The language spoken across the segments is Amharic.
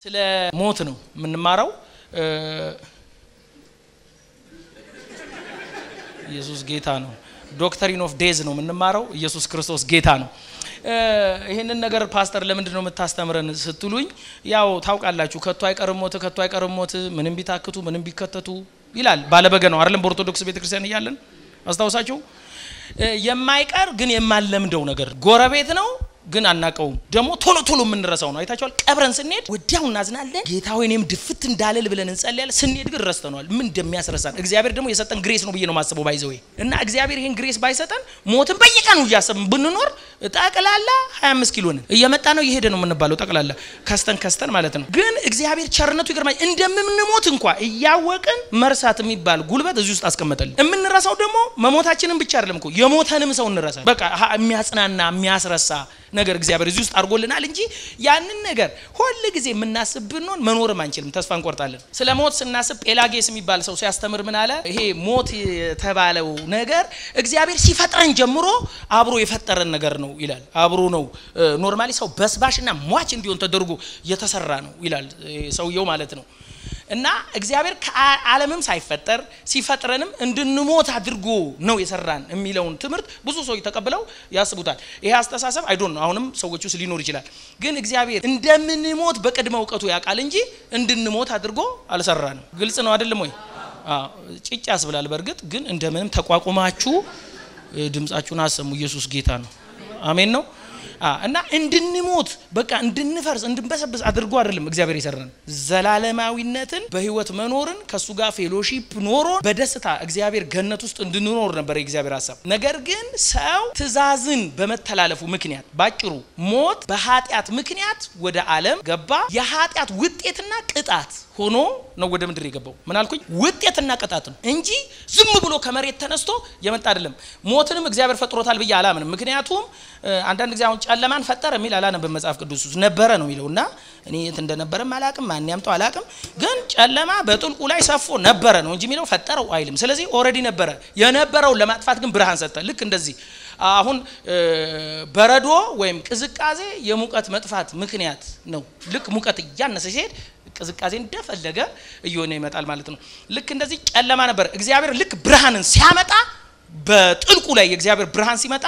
ስለ ሞት ነው የምንማረው። ኢየሱስ ጌታ ነው። ዶክተሪን ኦፍ ዴዝ ነው የምንማረው። ኢየሱስ ክርስቶስ ጌታ ነው። ይህንን ነገር ፓስተር ለምንድን ነው የምታስተምረን ስትሉኝ፣ ያው ታውቃላችሁ፣ ከቶ አይቀርም ሞት፣ ከቶ አይቀርም ሞት፣ ምንም ቢታክቱ ምንም ቢከተቱ ይላል ባለበገ ነው አይደለም? በኦርቶዶክስ ቤተክርስቲያን እያለን አስታውሳችሁ፣ የማይቀር ግን የማለምደው ነገር ጎረቤት ነው ግን አናቀውም። ደግሞ ቶሎ ቶሎ የምንረሳው ነው። አይታችኋል። ቀብረን ስንሄድ ወዲያው እናዝናለን። ጌታ ሆይ እኔም ድፍት እንዳልል ብለን እንጸልያለን። ስንሄድ ግን ረስተነዋል። ምን እንደሚያስረሳን እግዚአብሔር ደግሞ የሰጠን ግሬስ ነው ብዬ ነው ማስበው። ባይዘው እና እግዚአብሔር ይህን ግሬስ ባይሰጠን ሞትን በየቀኑ እያሰብን ብንኖር ጠቅላላ 25 ኪሎ ነን። እየመጣ ነው እየሄደ ነው የምንባለው። ጠቅላላ ከስተን ከስተን ማለት ነው። ግን እግዚአብሔር ቸርነቱ ይገርማል። እንደምንሞት እንኳ እያወቅን መርሳት የሚባል ጉልበት እዚህ ውስጥ አስቀመጠልን። የምንረሳው ደግሞ መሞታችንን ብቻ አይደለም እኮ የሞተንም ሰው እንረሳል። በቃ የሚያጽናና የሚያስረሳ ነገር እግዚአብሔር እዚህ ውስጥ አድርጎልናል እንጂ ያንን ነገር ሁል ጊዜ የምናስብ ብንሆን መኖርም አንችልም፣ ተስፋ እንቆርጣለን። ስለ ሞት ስናስብ ጴላጌስ የሚባል ሰው ሲያስተምር ምን አለ? ይሄ ሞት የተባለው ነገር እግዚአብሔር ሲፈጥረን ጀምሮ አብሮ የፈጠረን ነገር ነው ይላል። አብሮ ነው ኖርማሊ ሰው በስባሽና ሟች እንዲሆን ተደርጎ የተሰራ ነው ይላል ሰውየው ማለት ነው። እና እግዚአብሔር ከዓለምም ሳይፈጠር ሲፈጥረንም እንድንሞት አድርጎ ነው የሰራን የሚለውን ትምህርት ብዙ ሰዎች ተቀብለው ያስቡታል። ይሄ አስተሳሰብ አይዶን ነው አሁንም ሰዎች ውስጥ ሊኖር ይችላል። ግን እግዚአብሔር እንደምንሞት በቅድመ እውቀቱ ያውቃል እንጂ እንድንሞት አድርጎ አልሰራንም። ግልጽ ነው አይደለም ወይ? ጭጭ ያስብላል። በእርግጥ ግን እንደምንም ተቋቁማችሁ ድምጻችሁን አሰሙ። ኢየሱስ ጌታ ነው። አሜን ነው እና እንድንሞት በቃ እንድንፈርስ እንድንበሰብስ አድርጎ አይደለም እግዚአብሔር የሰራን። ዘላለማዊነትን በህይወት መኖርን ከእሱ ጋር ፌሎሺፕ ኖሮ በደስታ እግዚአብሔር ገነት ውስጥ እንድንኖር ነበር የእግዚአብሔር ሀሳብ። ነገር ግን ሰው ትእዛዝን በመተላለፉ ምክንያት ባጭሩ ሞት በኃጢአት ምክንያት ወደ ዓለም ገባ። የኃጢአት ውጤትና ቅጣት ሆኖ ነው ወደ ምድር የገባው። ምን አልኩኝ? ውጤትና ቅጣት ነው እንጂ ዝም ብሎ ከመሬት ተነስቶ የመጣ አይደለም። ሞትንም እግዚአብሔር ፈጥሮታል ብዬ አላምንም። ምክንያቱም አንዳንድ ጊዜ አሁን ጨለማን ፈጠረ የሚል አላነብም መጽሐፍ ቅዱስ ውስጥ ነበረ ነው የሚለው እና እኔ የት እንደነበረም አላቅም፣ ማን ያምጠው አላቅም። ግን ጨለማ በጥልቁ ላይ ሰፎ ነበረ ነው እንጂ የሚለው ፈጠረው አይልም። ስለዚህ ኦልሬዲ ነበረ። የነበረውን ለማጥፋት ግን ብርሃን ሰጠ። ልክ እንደዚህ አሁን በረዶ ወይም ቅዝቃዜ የሙቀት መጥፋት ምክንያት ነው። ልክ ሙቀት እያነሰ ሲሄድ ቅዝቃዜ እንደፈለገ እየሆነ ይመጣል ማለት ነው። ልክ እንደዚህ ጨለማ ነበር። እግዚአብሔር ልክ ብርሃንን ሲያመጣ በጥልቁ ላይ የእግዚአብሔር ብርሃን ሲመጣ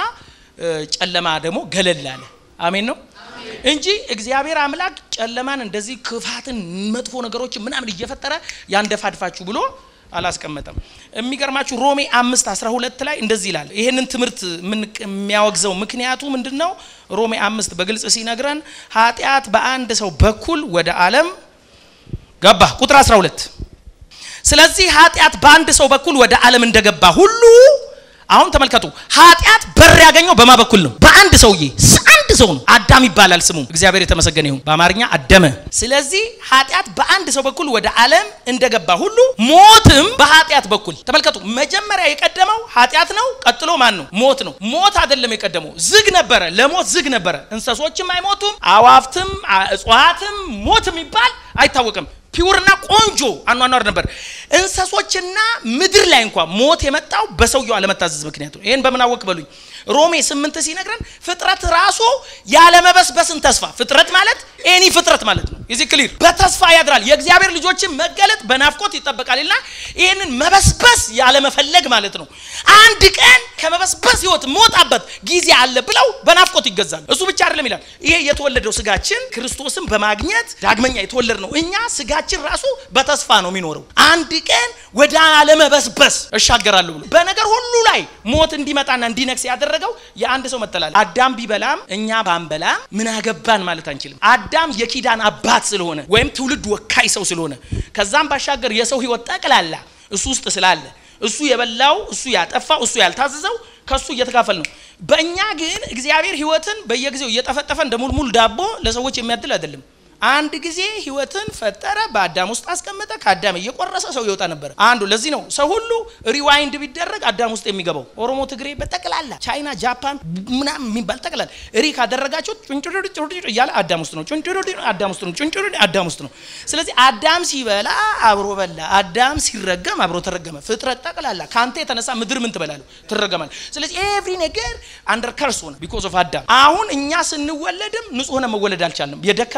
ጨለማ ደግሞ ገለል አለ። አሜን ነው እንጂ እግዚአብሔር አምላክ ጨለማን እንደዚህ ክፋትን፣ መጥፎ ነገሮችን ምናምን እየፈጠረ ያንደፋድፋችሁ ብሎ አላስቀመጠም። የሚገርማችሁ ሮሜ አምስት አስራ ሁለት ላይ እንደዚህ ይላል። ይህንን ትምህርት የሚያወግዘው ምክንያቱ ምንድን ነው? ሮሜ አምስት በግልጽ ሲነግረን ኃጢአት በአንድ ሰው በኩል ወደ ዓለም ገባ። ቁጥር 12 ስለዚህ ኃጢአት በአንድ ሰው በኩል ወደ ዓለም እንደገባ ሁሉ አሁን ተመልከቱ፣ ኃጢአት በር ያገኘው በማ በኩል ነው? በአንድ ሰውዬ አንድ ሰው ነው። አዳም ይባላል ስሙ። እግዚአብሔር የተመሰገነ ይሁን። በአማርኛ አደመ። ስለዚህ ኃጢአት በአንድ ሰው በኩል ወደ ዓለም እንደገባ ሁሉ ሞትም በኃጢአት በኩል ተመልከቱ። መጀመሪያ የቀደመው ኃጢአት ነው። ቀጥሎ ማን ነው? ሞት ነው። ሞት አይደለም የቀደመው፣ ዝግ ነበረ። ለሞት ዝግ ነበረ። እንስሶችም አይሞቱም፣ አዋፍትም፣ እጽዋትም ሞት የሚባል አይታወቅም። ፒውርና ቆንጆ አኗኗር ነበር። እንስሶችና ምድር ላይ እንኳ ሞት የመጣው በሰውየው አለመታዘዝ ምክንያት ነው። ይህን በምን አወቅ በሉኝ። ሮሜ ስምንት ሲነግረን ፍጥረት ራሱ ያለመበስበስን ተስፋ ፍጥረት ማለት ኤኒ ፍጥረት ማለት ነው። የዚህ ክሊር በተስፋ ያድራል። የእግዚአብሔር ልጆችን መገለጥ በናፍቆት ይጠበቃልና ይህንን መበስበስ ያለመፈለግ ማለት ነው። አንድ ቀን ከመበስበስ ህይወት መውጣበት ጊዜ አለ ብለው በናፍቆት ይገዛሉ። እሱ ብቻ አይደለም ይላል። ይሄ የተወለደው ስጋችን ክርስቶስን በማግኘት ዳግመኛ የተወለድ ነው። እኛ ስጋችን ራሱ በተስፋ ነው የሚኖረው። አንድ ቀን ወደ አለመበስበስ እሻገራለሁ ብሎ በነገር ሁሉ ላይ ሞት እንዲመጣና እንዲነግስ ያደረገው የአንድ ሰው መተላለፍ። አዳም ቢበላም እኛ ባንበላም ምን አገባን ማለት አንችልም። አዳም የኪዳን አባት ስለሆነ ወይም ትውልድ ወካይ ሰው ስለሆነ ከዛም ባሻገር የሰው ህይወት ጠቅላላ እሱ ውስጥ ስላለ እሱ የበላው እሱ ያጠፋው እሱ ያልታዘዘው ከሱ እየተካፈል ነው። በእኛ ግን እግዚአብሔር ህይወትን በየጊዜው እየጠፈጠፈ እንደ ሙልሙል ዳቦ ለሰዎች የሚያድል አይደለም። አንድ ጊዜ ህይወትን ፈጠረ፣ በአዳም ውስጥ አስቀመጠ። ከአዳም እየቆረሰ ሰው ይወጣ ነበር። አንዱ ለዚህ ነው ሰው ሁሉ ሪዋይንድ ቢደረግ አዳም ውስጥ የሚገባው። ኦሮሞ፣ ትግሬ፣ በጠቅላላ ቻይና፣ ጃፓን ምናምን የሚባል ጠቅላላ ሪ ካደረጋቸው ጩንጩሩ እያለ አዳም ውስጥ ነው። ጩንጩሩ አዳም ውስጥ ነው። ጩንጩሩ አዳም ውስጥ ነው። ስለዚህ አዳም ሲበላ አብሮ በላ፣ አዳም ሲረገም አብሮ ተረገመ። ፍጥረት ጠቅላላ ከአንተ የተነሳ ምድር ምን ትበላሉ? ትረገማል። ስለዚህ ኤቭሪ ነገር አንደር ከርስ ሆነ ቢኮዝ ኦፍ አዳም። አሁን እኛ ስንወለድም ንጹህ ሆነ መወለድ አልቻለም። የደከመ ህይወት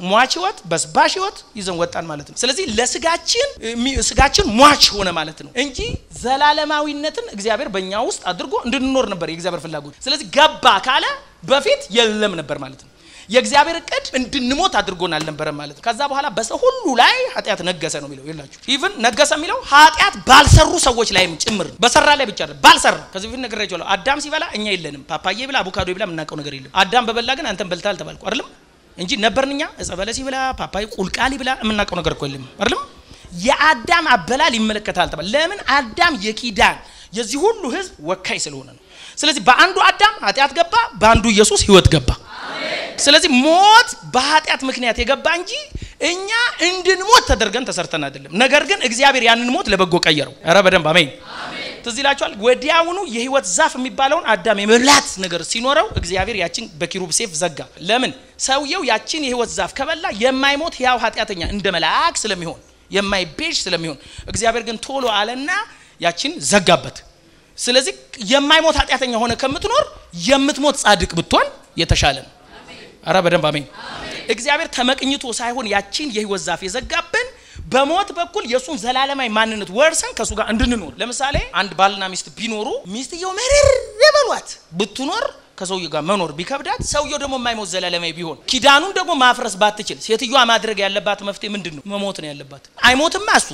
ሟች ህይወት በስባሽ ህይወት ይዘን ወጣን ማለት ነው። ስለዚህ ለስጋችን ስጋችን ሟች ሆነ ማለት ነው እንጂ ዘላለማዊነትን እግዚአብሔር በእኛ ውስጥ አድርጎ እንድንኖር ነበር የእግዚአብሔር ፍላጎት። ስለዚህ ገባ ካለ በፊት የለም ነበር ማለት ነው። የእግዚአብሔር እቅድ እንድንሞት አድርጎን አልነበረም ማለት ነው። ከዛ በኋላ በሰው ሁሉ ላይ ኃጢአት ነገሰ ነው የሚለው ይላችሁ። ኢቭን ነገሰ የሚለው ኃጢአት ባልሰሩ ሰዎች ላይም ጭምር በሰራ ላይ ብቻ አይደለም፣ ባልሰራ ከዚህ በፊት ነግሬያቸዋለሁ። አዳም ሲበላ እኛ የለንም። ፓፓዬ ብላ አቮካዶ ብላ የምናውቀው ነገር የለም። አዳም በበላ ግን አንተን በልታል ተባልኩ አይደለም እንጂ ነበርን እኛ እጸ በለስ ብላ ፓፓዬ ቁልቃሊ ብላ የምናውቀው ነገር እኮ የለም አይደለም። የአዳም አበላል ይመለከታል ተባለ። ለምን? አዳም የኪዳን የዚህ ሁሉ ህዝብ ወካይ ስለሆነ ነው። ስለዚህ በአንዱ አዳም ኃጢአት ገባ፣ በአንዱ ኢየሱስ ህይወት ገባ። ስለዚህ ሞት በኃጢአት ምክንያት የገባ እንጂ እኛ እንድንሞት ተደርገን ተሰርተን አይደለም። ነገር ግን እግዚአብሔር ያንን ሞት ለበጎ ቀየረው። ኧረ በደንብ አሜን። ትዝ ይላችኋል። ወዲያውኑ የህይወት ዛፍ የሚባለውን አዳም የመብላት ነገር ሲኖረው እግዚአብሔር ያችን በኪሩብ ሴፍ ዘጋ። ለምን? ሰውየው ያችን የህይወት ዛፍ ከበላ የማይሞት ያው ኃጢአተኛ እንደ መልአክ ስለሚሆን የማይቤዥ ስለሚሆን እግዚአብሔር ግን ቶሎ አለና ያችን ዘጋበት። ስለዚህ የማይሞት ኃጢአተኛ ሆነ ከምትኖር የምትሞት ጻድቅ ብትሆን የተሻለ ነው። አረ በደንብ አሜን። እግዚአብሔር ተመቅኝቶ ሳይሆን ያችን የህይወት ዛፍ የዘጋብን በሞት በኩል የእሱን ዘላለማዊ ማንነት ወርሰን ከእሱ ጋር እንድንኖር። ለምሳሌ አንድ ባልና ሚስት ቢኖሩ ሚስትየው መርር በሏት ብትኖር ከሰውየው ጋር መኖር ቢከብዳት፣ ሰውየው ደግሞ የማይሞት ዘላለማዊ ቢሆን ኪዳኑን ደግሞ ማፍረስ ባትችል፣ ሴትዮዋ ማድረግ ያለባት መፍትሄ ምንድን ነው? መሞት ነው ያለባት። አይሞትማ እሱ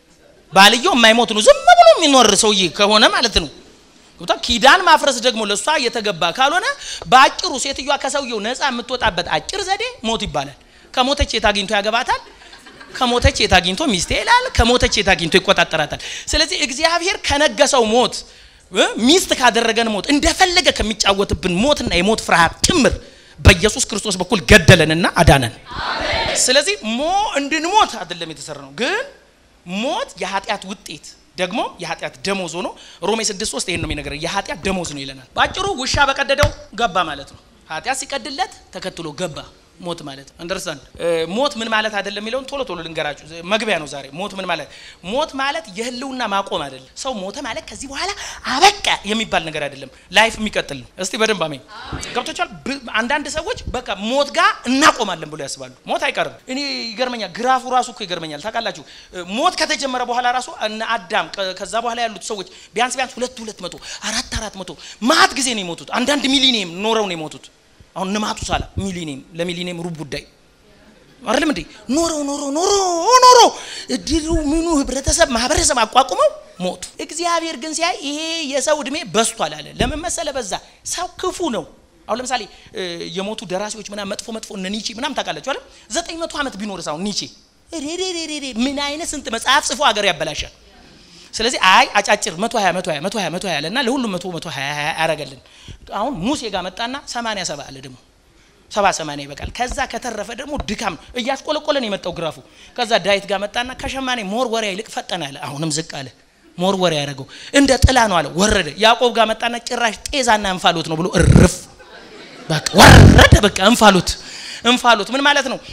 ባልየው የማይሞት ነው። ዝም ብሎ የሚኖር ሰውዬ ከሆነ ማለት ነው ገብታ ኪዳን ማፍረስ ደግሞ ለእሷ የተገባ ካልሆነ በአጭሩ ሴትዮዋ ከሰውየው ነፃ የምትወጣበት አጭር ዘዴ ሞት ይባላል። ከሞተች የት አግኝቶ ያገባታል? ከሞተች የት አግኝቶ ሚስቴ ይላል። ከሞተች የት አግኝቶ ይቆጣጠራታል። ስለዚህ እግዚአብሔር ከነገሰው ሞት ሚስት ካደረገን ሞት እንደፈለገ ከሚጫወትብን ሞትና የሞት ፍርሃት ጭምር በኢየሱስ ክርስቶስ በኩል ገደለንና አዳነን። ስለዚህ ሞ እንድንሞት አይደለም የተሰራ ነው፣ ግን ሞት የኃጢአት ውጤት ደግሞ የኃጢአት ደሞዝ ሆኖ ሮሜ 6 3 ይሄን ነው የሚነገረው። የኃጢአት ደሞዝ ነው ይለናል። ባጭሩ ውሻ በቀደደው ገባ ማለት ነው። ኃጢአት ሲቀድለት ተከትሎ ገባ ሞት ማለት አንደርስታንድ። ሞት ምን ማለት አይደለም የሚለውን ቶሎ ቶሎ ልንገራችሁ። መግቢያ ነው ዛሬ። ሞት ምን ማለት ሞት ማለት የህልውና ማቆም አይደለም። ሰው ሞተ ማለት ከዚህ በኋላ አበቃ የሚባል ነገር አይደለም። ላይፍ የሚቀጥል ነው። እስቲ በደንብ አሜን ገብቶቻል። አንዳንድ ሰዎች በቃ ሞት ጋር እናቆማለን ብሎ ያስባሉ። ሞት አይቀርም። እኔ ይገርመኛል። ግራፉ ራሱ እኮ ይገርመኛል። ታውቃላችሁ ሞት ከተጀመረ በኋላ ራሱ እነ አዳም ከዛ በኋላ ያሉት ሰዎች ቢያንስ ቢያንስ ሁለት ሁለት መቶ አራት አራት መቶ ማት ጊዜ ነው የሞቱት። አንዳንድ ሚሊኒየም ኖረው ነው የሞቱት። አሁን ንማቱ ሳላ ሚሊኒየም ለሚሊኒየም ሩብ ጉዳይ አይደለም እንዴ? ኖሮ ኖሮ ኖሮ ኖሮ እድሉ ምኑ ህብረተሰብ ማህበረሰብ አቋቁመው ሞቱ። እግዚአብሔር ግን ሲያይ ይሄ የሰው እድሜ በዝቷል አለ። ለምን መሰለ? በዛ ሰው ክፉ ነው። አሁን ለምሳሌ የሞቱ ደራሲዎች ምናምን መጥፎ መጥፎ እነ ኒቼ ምናምን ታውቃላችሁ አይደል? ዘጠኝ መቶ ዓመት ቢኖር ሳሁን ኒቼ ሬሬሬሬ ምን አይነት ስንት መጽሐፍ ጽፎ ሀገር ያበላሻል። ስለዚህ አይ አጫጭር 120 120 120 120 አለና ለሁሉም 100 120 ያረገልን። አሁን ሙሴ ጋር መጣና 87 አለ ደግሞ 70 80 ይበቃል። ከዛ ከተረፈ ደግሞ ድካም እያስቆለቆለን የመጣው ግራፉ። ከዛ ዳዊት ጋር መጣና ከሸማኔ ሞርወሪያ ይልቅ ፈጠነ አለ። አሁንም ዝቅ አለ። ሞርወሪያ ያደረገው እንደ ጥላ ነው አለ። ወረደ። ያዕቆብ ጋር መጣና ጭራሽ ጤዛና እንፋሎት ነው ብሎ እርፍ በቃ ወረደ። በቃ እንፋሎት እንፋሎት ምን ማለት ነው?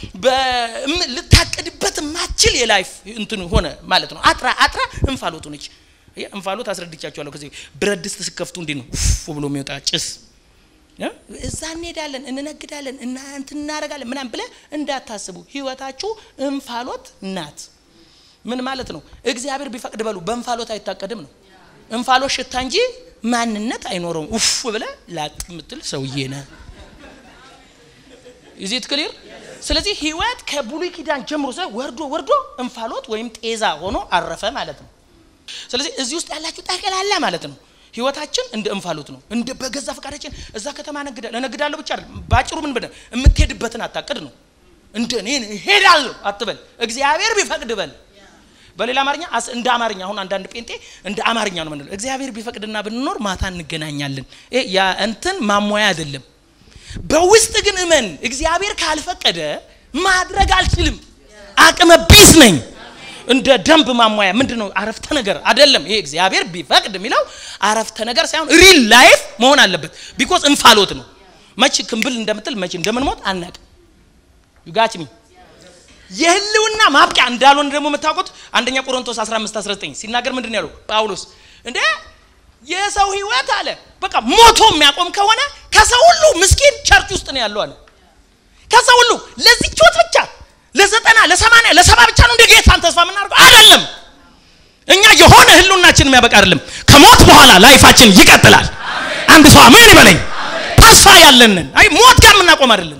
ልታቅድበት ማችል የላይፍ እንትን ሆነ ማለት ነው። አጥራ አጥራ እንፋሎቱ ነች። እንፋሎት አስረድቻቸዋለሁ። ከዚህ ብረት ድስት ስከፍቱ እንዲህ ነው ፉ ብሎ የሚወጣ ጭስ። እዛ እንሄዳለን፣ እንነግዳለን፣ እና እንትን እናደርጋለን ምናምን ብለህ እንዳታስቡ። ህይወታችሁ እንፋሎት ናት። ምን ማለት ነው? እግዚአብሔር ቢፈቅድ በሉ በእንፋሎት አይታቀድም ነው። እንፋሎት ሽታ እንጂ ማንነት አይኖረውም። ኡፍ ብለህ ላጥ የምትል ሰውዬ ነህ። ኢዚት ክሊር። ስለዚህ ህይወት ከብሉይ ኪዳን ጀምሮ ሰ ወርዶ ወርዶ እንፋሎት ወይም ጤዛ ሆኖ አረፈ ማለት ነው። ስለዚህ እዚህ ውስጥ ያላችሁ ጠቅላላ ማለት ነው ህይወታችን እንደ እንፋሎት ነው። እንደ በገዛ ፈቃዳችን እዛ ከተማ ነግዳለሁ እነግዳለሁ ብቻ አይደለም። ባጭሩ ምን ብለህ የምትሄድበትን አታቅድ ነው። እንደ እኔ እሄዳለሁ አትበል፣ እግዚአብሔር ቢፈቅድ በል። በሌላ አማርኛ እንደ አማርኛ አሁን አንዳንድ ጴንጤ እንደ አማርኛ ነው ምንለው፣ እግዚአብሔር ቢፈቅድና ብንኖር ማታ እንገናኛለን። ያ እንትን ማሟያ አይደለም። በውስጥ ግን እመን፣ እግዚአብሔር ካልፈቀደ ማድረግ አልችልም፣ አቅመ ቢስ ነኝ። እንደ ደንብ ማሟያ ምንድን ነው? አረፍተ ነገር አይደለም። ይሄ እግዚአብሔር ቢፈቅድ የሚለው አረፍተ ነገር ሳይሆን ሪል ላይፍ መሆን አለበት። ቢኮዝ እንፋሎት ነው። መቼ ክንብል እንደምትል መቼ እንደምንሞት አናቅም። ዩጋችሚ የህልውና ማብቂያ እንዳልሆነ ደግሞ የምታውቁት አንደኛ ቆሮንቶስ 15 19 ሲናገር ምንድን ያለው ጳውሎስ እንደ የሰው ህይወት አለ በቃ ሞቶ የሚያቆም ከሆነ ከሰው ሁሉ ምስኪን ቸርች ውስጥ ነው ያለው አለ። ከሰው ሁሉ ለዚህ ህይወት ብቻ ለዘጠና ለሰማንያ ለሰባ ብቻ ነው እንደ ጌታን ተስፋ የምናደርገው አይደለም። እኛ የሆነ ህልውናችን የሚያበቃ አይደለም። ከሞት በኋላ ላይፋችን ይቀጥላል። አንድ ሰው አሜን ይበለኝ። ተስፋ ያለንን አይ ሞት ጋር የምናቆም አይደለም።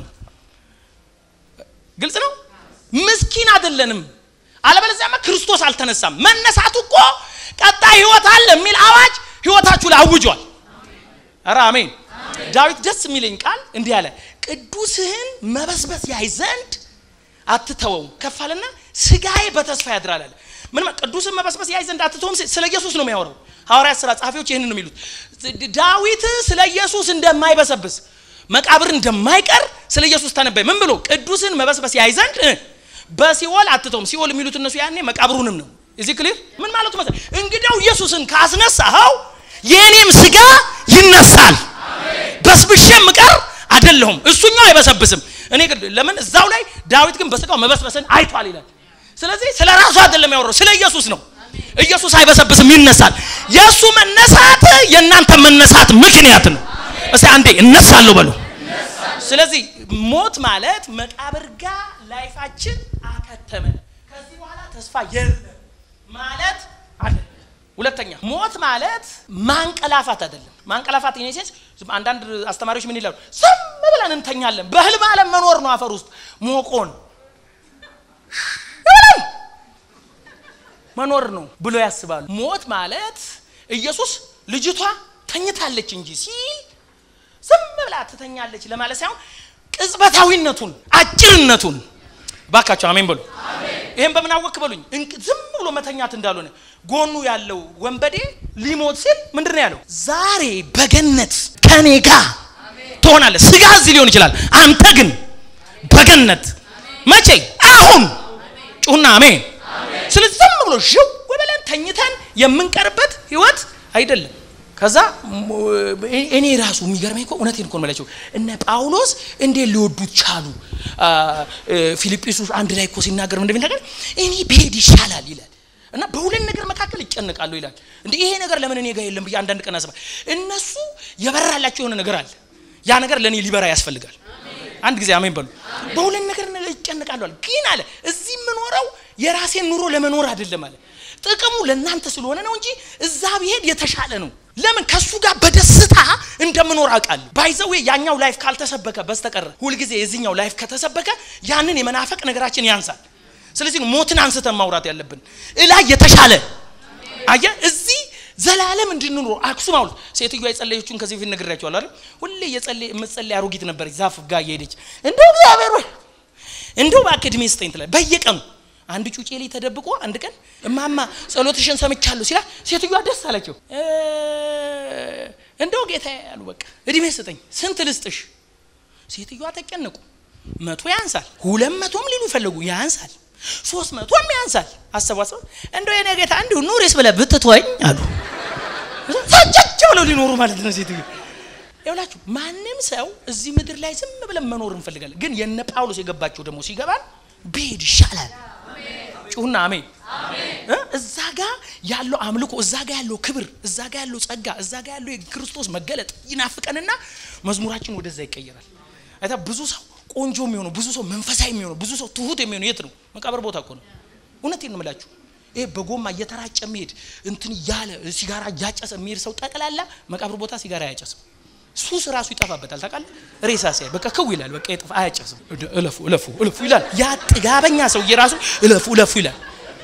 ግልጽ ነው። ምስኪን አይደለንም። አለበለዚያማ ክርስቶስ አልተነሳም። መነሳቱ እኮ ቀጣይ ህይወት አለ የሚል አዋጅ ህይወታችሁ ላይ አውጇል። ኧረ አሜን። ዳዊት ደስ የሚለኝ ቃል እንዲህ አለ፣ ቅዱስህን መበስበስ ያይ ዘንድ አትተወው ከፍ አለና ስጋዬ በተስፋ ያድራል አለ። ምን ቅዱስን መበስበስ ያይ ዘንድ አትተውም? ስለ ኢየሱስ ነው የሚያወራው። ሐዋርያት ሥራ ጸሐፊዎች ይህንን ነው የሚሉት። ዳዊት ስለ ኢየሱስ እንደማይበሰብስ መቃብር እንደማይቀር ስለ ኢየሱስ ተነበየ። ምን ብሎ ቅዱስን መበስበስ ያይ ዘንድ በሲኦል አትተውም። ሲኦል የሚሉት እነሱ ያኔ መቃብሩንም ነው። እዚህ ክሊር ምን ማለቱ መሰለህ? እንግዲያው ኢየሱስን ካስነሳኸው የእኔም ስጋ ይነሳል። በስብሼ ምቀር አይደለሁም። እሱኛው አይበሰብስም። እኔ ግን ለምን እዛው ላይ ዳዊት ግን በስጋው መበስበስን አይቷል ይላል። ስለዚህ ስለ ራሱ አይደለም ያወራው፣ ስለ ኢየሱስ ነው። ኢየሱስ አይበሰብስም፣ ይነሳል። የእሱ መነሳት የእናንተ መነሳት ምክንያት ነው። እስቲ አንዴ እነሳለሁ በሉ። ስለዚህ ሞት ማለት መቃብር ጋር ላይፋችን አከተመ፣ ከዚህ በኋላ ተስፋ የለም ማለት አይደለም። ሁለተኛ ሞት ማለት ማንቀላፋት አይደለም። ማንቀላፋት ኢኔሴንስ አንዳንድ አስተማሪዎች ምን ይላሉ? ዝም ብለን እንተኛለን። በህልም ዓለም መኖር ነው። አፈር ውስጥ ሞቆን መኖር ነው ብሎ ያስባሉ። ሞት ማለት ኢየሱስ ልጅቷ ተኝታለች እንጂ ሲል ዝም ብላ ትተኛለች ለማለት ሳይሆን ቅጽበታዊነቱን አጭርነቱን ባካቸው አሜን በሉ። ይሄን በምን አወክ በሉኝ። ዝም ብሎ መተኛት እንዳልሆነ ጎኑ ያለው ወንበዴ ሊሞት ሲል ምንድን ነው ያለው? ዛሬ በገነት ከኔ ጋር ትሆናለህ። ስጋ እዚህ ሊሆን ይችላል፣ አንተ ግን በገነት መቼ? አሁን ጩሁና አሜን። ስለዚህ ዝም ብሎ ሽው ብለን ተኝተን የምንቀርበት ህይወት አይደለም። ከዛ እኔ ራሱ የሚገርመኝ እኮ እውነቴን እኮ ነው የምላቸው እነ ጳውሎስ እንዴት ሊወዱት ቻሉ? ፊልጵስዩስ አንድ ላይ እኮ ሲናገር ምን እንደሚናገር እኔ ብሄድ ይሻላል ይላል እና በሁለት ነገር መካከል ይጨነቃሉ ይላል። እንደ ይሄ ነገር ለምን እኔ ጋር የለም ብዬ አንዳንድ ቀን አስባል። እነሱ የበራላቸው የሆነ ነገር አለ። ያ ነገር ለእኔ ሊበራ ያስፈልጋል። አንድ ጊዜ አሜን በሉ። በሁለት ነገር ይጨነቃሉ አለ። ግን አለ እዚህ የምኖረው የራሴን ኑሮ ለመኖር አይደለም አለ ጥቅሙ ለእናንተ ስለሆነ ነው እንጂ እዛ ብሄድ የተሻለ ነው። ለምን ከሱ ጋር በደስታ እንደምኖር አውቃለሁ። ባይዘዌ ያኛው ላይፍ ካልተሰበከ በስተቀር ሁልጊዜ የዚህኛው ላይፍ ከተሰበከ ያንን የመናፈቅ ነገራችን ያንሳል። ስለዚህ ሞትን አንስተን ማውራት ያለብን እላይ የተሻለ አየ እዚህ ዘላለም እንድንኖር አክሱም አውል ሴትዮዋ የጸለየችውን ከዚህ በፊት ነግሬያቸዋለሁ አይደል? ሁሌ የጸለየ የምትጸለይ አሮጊት ነበረች ዛፍ ጋር እየሄደች እንደው እግዚአብሔር ወይ እንደው እባክህ ዕድሜ ስጠኝ ትላለች በየቀኑ አንድ ጩጬ ላይ ተደብቆ አንድ ቀን እማማ ጸሎትሽን ሰምቻለሁ ሲላ ሴትዮዋ ደስ አላቸው። እንደው ጌታ ያሉ በቃ እድሜ ስጠኝ፣ ስንት ልስጥሽ? ሴትዮዋ ተጨነቁ። መቶ ያንሳል፣ ሁለት መቶም ሊሉ ፈለጉ፣ ያንሳል፣ ሶስት መቶም ያንሳል። አሰባሰብ እንደው የኔ ጌታ እንዲሁ ኑሪስ ብለህ ብትተወኝ አሉ። ፈጨጭ ብለው ሊኖሩ ማለት ነው ሴትዮ ይውላችሁ ማንም ሰው እዚህ ምድር ላይ ዝም ብለን መኖር እንፈልጋለን። ግን የነ ጳውሎስ የገባቸው ደግሞ ሲገባን ብሄድ ይሻላል ጩሁና አሜን። እዛ ጋ ያለው አምልኮ፣ እዛ ጋ ያለው ክብር፣ እዛ ጋ ያለው ጸጋ፣ እዛ ጋ ያለው የክርስቶስ መገለጥ ይናፍቀንና መዝሙራችን ወደዛ ይቀየራል። አይታ ብዙ ሰው ቆንጆ የሚሆነው ብዙ ሰው መንፈሳዊ የሚሆነው ብዙ ሰው ትሁት የሚሆነው የት ነው? መቃብር ቦታ እኮ ነው። እውነቴን ነው የምላችሁ። ይሄ በጎማ እየተራጨ የሚሄድ እንትን እያለ ሲጋራ እያጨሰ የሚሄድ ሰው ጠቅላላ መቃብር ቦታ ሲጋራ አያጨስም። ሱስ ራሱ ይጠፋበታል። ታውቃለህ? ሬሳ ሲያይ በቃ ክው ይላል። በቃ ይጠፋ አያጨስም። እለፉ እለፉ እለፉ ይላል። ያ ጥጋበኛ ሰውዬ ራሱ እለፉ እለፉ ይላል።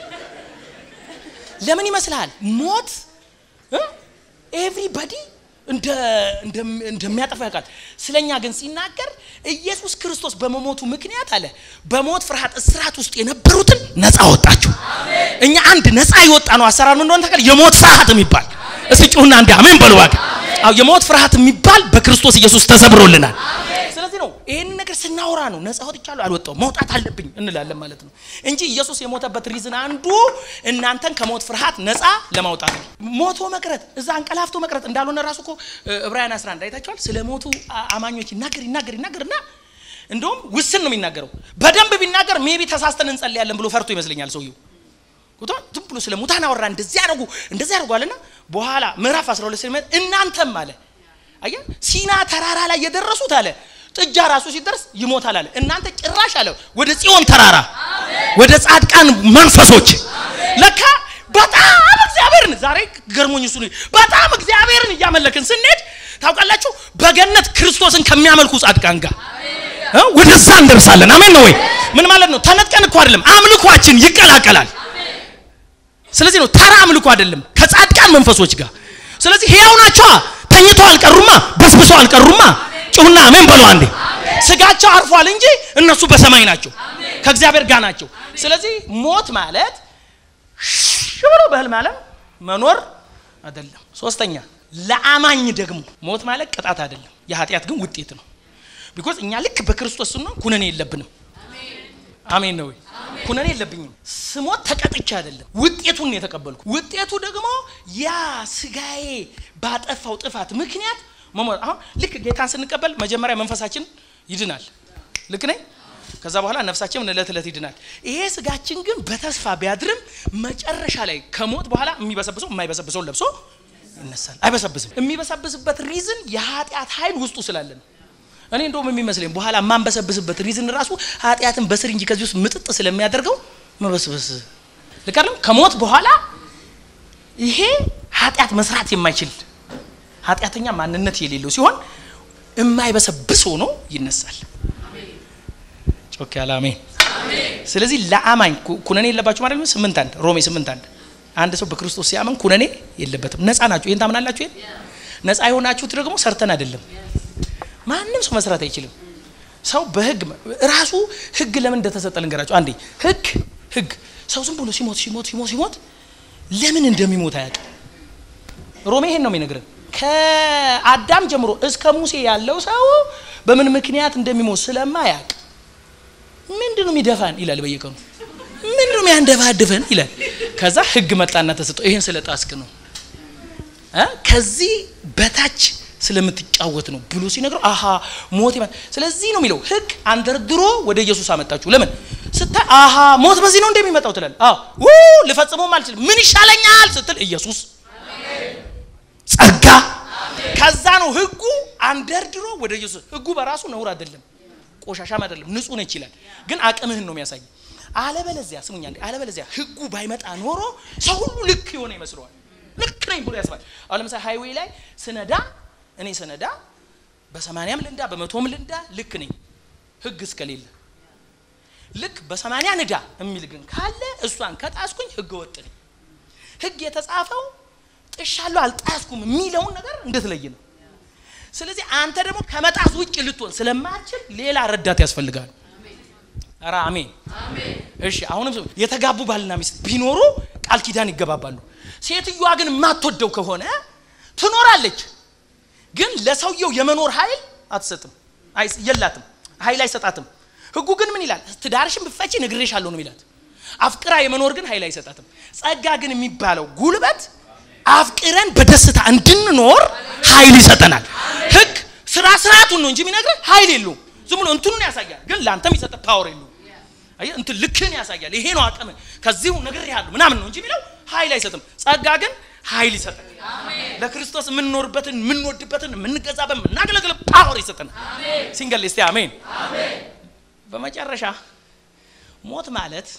ለምን ይመስልሃል? ሞት ኤቭሪባዲ እንደሚያጠፋ ያውቃል። ስለኛ ግን ሲናገር ኢየሱስ ክርስቶስ በመሞቱ ምክንያት አለ በሞት ፍርሃት እስራት ውስጥ የነበሩትን ነፃ ወጣቸው። እኛ አንድ ነፃ የወጣ ነው አሰራር ምን እንደሆነ ታውቃለህ? የሞት ፍርሃት የሚባል እስቲ ጩሁና እንዲ አሜን በሉ እባክህ። አዎ የሞት ፍርሃት የሚባል በክርስቶስ ኢየሱስ ተሰብሮልናል። ስለዚህ ነው ይህን ነገር ስናወራ ነው ነፃ ወጥቻለሁ አልወጣሁም መውጣት አለብኝ እንላለን ማለት ነው እንጂ ኢየሱስ የሞተበት ሪዝን አንዱ እናንተን ከሞት ፍርሃት ነፃ ለማውጣት ነው። ሞቶ መቅረት እዛ አንቀላፍቶ መቅረት እንዳልሆነ ራሱ እኮ ዕብራውያን 11 አይታችኋል። ስለ ሞቱ አማኞች ይናገር ይናገር ይናገርና እንደውም ውስን ነው የሚናገረው። በደንብ ቢናገር ሜቢ ተሳስተን እንጸልያለን ብሎ ፈርቶ ይመስለኛል ሰውየው ቁጣ ዝም ብሎ ስለ ሙታን አወራ። እንደዚህ ያደርጉ እንደዚህ ያደርጓልና በኋላ ምዕራፍ 12 ሲመጣ እናንተም አለ አየ ሲና ተራራ ላይ የደረሱት አለ ጥጃ ራሱ ሲደርስ ይሞታል አለ። እናንተ ጭራሽ አለ ወደ ጽዮን ተራራ ወደ ጻድቃን መንፈሶች ለካ በጣም እግዚአብሔርን ዛሬ ገርሞኝ እሱ ነው። በጣም እግዚአብሔርን እያመለክን ስንሄድ ታውቃላችሁ በገነት ክርስቶስን ከሚያመልኩ ጻድቃን ጋር እ ወደዛ እንደርሳለን። አሜን ነው ወይ? ምን ማለት ነው? ተነጥቀን እኮ አይደለም፣ አምልኳችን ይቀላቀላል። ስለዚህ ነው ተራ አምልኮ አይደለም፣ ከጻድቃን መንፈሶች ጋር። ስለዚህ ሕያው ናቸዋ፣ ተኝተው አልቀሩማ፣ በስብሰው አልቀሩማ። ጩሁና አሜን በሉ አንዴ። ስጋቸው አርፏል እንጂ እነሱ በሰማይ ናቸው፣ ከእግዚአብሔር ጋር ናቸው። ስለዚህ ሞት ማለት ሽ ብሎ በህልም ዓለም መኖር አይደለም። ሶስተኛ ለአማኝ ደግሞ ሞት ማለት ቅጣት አይደለም፣ የኃጢአት ግን ውጤት ነው። ቢኮዝ እኛ ልክ በክርስቶስ ስንሆን ኩነኔ የለብንም። አሜን ነው ወይ? ኩነኔ የለብኝም። ስሞት ተቀጥቼ አይደለም፣ ውጤቱን ነው የተቀበልኩ። ውጤቱ ደግሞ ያ ስጋዬ ባጠፋው ጥፋት ምክንያት መሞት። አሁን ልክ ጌታን ስንቀበል መጀመሪያ መንፈሳችን ይድናል። ልክ ነኝ። ከዛ በኋላ ነፍሳችን እለት እለት ይድናል። ይሄ ስጋችን ግን በተስፋ ቢያድርም መጨረሻ ላይ ከሞት በኋላ የሚበሰብሰው የማይበሰብሰውን ለብሶ ይነሳል። አይበሰብስም። የሚበሰብስበት ሪዝን የኃጢአት ኃይል ውስጡ ስላለ ነው። እኔ እንደውም የሚመስለኝ በኋላ የማንበሰብስበት ሪዝን ራሱ ኃጢአትን በስር እንጂ ከዚህ ውስጥ ምጥጥ ስለሚያደርገው መበስበስ ልክ አይደለም። ከሞት በኋላ ይሄ ኃጢአት መስራት የማይችል ኃጢአተኛ ማንነት የሌለው ሲሆን የማይበሰብስ ሆኖ ይነሳል። ጮክ ያለ አሜን። ስለዚህ ለአማኝ ኩነኔ የለባችሁ ማለት ነው። ስምንት አንድ ሮሜ ስምንት አንድ አንድ ሰው በክርስቶስ ሲያምን ኩነኔ የለበትም። ነፃ ናችሁ። ይህን ታምናላችሁ? ይሄን ነፃ የሆናችሁት ደግሞ ሰርተን አይደለም። ማንም ሰው መስራት አይችልም። ሰው በህግ ራሱ ህግ ለምን እንደተሰጠ ልንገራችሁ። አንዴ ህግ ህግ ሰው ዝም ብሎ ሲሞት ሲሞት ሲሞት ሲሞት ለምን እንደሚሞት አያውቅም። ሮሜ ይሄን ነው የሚነግረን። ከአዳም ጀምሮ እስከ ሙሴ ያለው ሰው በምን ምክንያት እንደሚሞት ስለማያውቅ ምንድን ነው የሚደፋን ይላል በየቀኑ ምንድን ነው የሚያንደፋድፈን ይላል። ከዛ ህግ መጣና ተሰጠው። ይሄን ስለ ጣስክ ነው እ ከዚህ በታች ስለምትጫወት ነው ብሎ ሲነግረው አሃ ሞት ይመጣ። ስለዚህ ነው የሚለው ህግ አንደርድሮ ወደ ኢየሱስ አመጣችሁ። ለምን ስታይ አሃ ሞት በዚህ ነው እንደሚመጣው ትላል። አዎ ው ልፈጽመውም አልችልም ምን ይሻለኛል ስትል ኢየሱስ ጸጋ። ከዛ ነው ህጉ አንደርድሮ ወደ ኢየሱስ። ህጉ በራሱ ነውር አይደለም፣ ቆሻሻም አይደለም፣ ንጹህ ነች ይላል። ግን አቅምህን ነው የሚያሳይ። አለበለዚያ ስሙኛ እንዴ፣ አለበለዚያ ህጉ ባይመጣ ኖሮ ሰው ሁሉ ልክ የሆነ ይመስለዋል። ልክ ነኝ ብሎ ያስባል። አሁን ለምሳሌ ሃይዌይ ላይ ስነዳ እኔ ስነዳ በሰማንያም ልንዳ በመቶም ልንዳ ልክ ነኝ፣ ህግ እስከሌለ ልክ በሰማንያ ንዳ የሚል ግን ካለ እሷን ከጣስኩኝ ህገ ወጥ ነኝ። ህግ የተጻፈው ጥሻለሁ አልጣስኩም የሚለውን ነገር እንድትለይ ነው። ስለዚህ አንተ ደግሞ ከመጣስ ውጭ ልትሆን ስለማችል ሌላ ረዳት ያስፈልጋል። ኧረ አሜን። እሺ አሁንም የተጋቡ ባልና ሚስት ቢኖሩ ቃል ኪዳን ይገባባሉ። ሴትዮዋ ግን የማትወደው ከሆነ ትኖራለች፣ ግን ለሰውየው የመኖር ኃይል አትሰጥም፣ የላትም፣ ኃይል አይሰጣትም። ህጉ ግን ምን ይላል? ትዳርሽን ብፈቺ ነግሬሻለሁ ነው የሚላት። አፍቅራ የመኖር ግን ኃይል አይሰጣትም። ጸጋ ግን የሚባለው ጉልበት አፍቅረን በደስታ እንድንኖር ኃይል ይሰጠናል። ህግ ስራ ስርዓቱን ነው እንጂ የሚነግርህ ኃይል የለውም። ዝም ብሎ እንትኑን ያሳያል፣ ግን ለአንተ የሚሰጥ ፓወር የለውም። አየህ እንትን ልክህን ያሳያል። ይሄ ነው አቅም ከዚሁ ነግሬሃለሁ ምናምን ነው እንጂ የሚለው ኃይል አይሰጥም። ጸጋ ግን ኃይል ይሰጠናል። ለክርስቶስ የምንኖርበትን የምንወድበትን የምንገዛበት የምናገለግል ፓወር ይሰጠናል። ሲንገል እስቲ አሜን። በመጨረሻ ሞት ማለት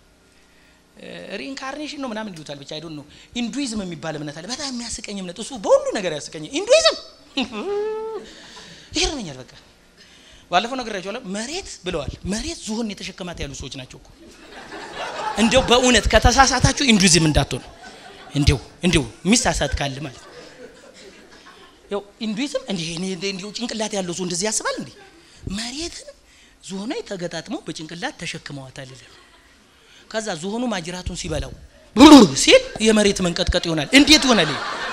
ሪኢንካርኔሽን ነው ምናምን ይሉታል። ብቻ አይዶን ነው። ኢንዱይዝም የሚባል እምነት አለ። በጣም የሚያስቀኝ እምነት እሱ በሁሉ ነገር ያስቀኝ። ኢንዱይዝም ይገርመኛል። በቃ ባለፈው ነግሬያቸዋለሁ። መሬት ብለዋል። መሬት ዝሆን የተሸከማት ያሉ ሰዎች ናቸው እኮ። እንዲያው በእውነት ከተሳሳታችሁ ኢንዱይዝም እንዳትሆኑ እንዲው እንዲው የሚሳሳት ካለ ማለት ያው ኢንዱይዝም እንዲህ እንዲሁ ጭንቅላት ያለው ሰው እንደዚህ ያስባል። እንዲህ መሬትን ዝሆኗ ተገጣጥመው በጭንቅላት ተሸክመዋታል ይላል። ከዛ ዝሆኑ ማጅራቱን ሲበላው ሲል የመሬት መንቀጥቀጥ ይሆናል። እንዴት ይሆናል?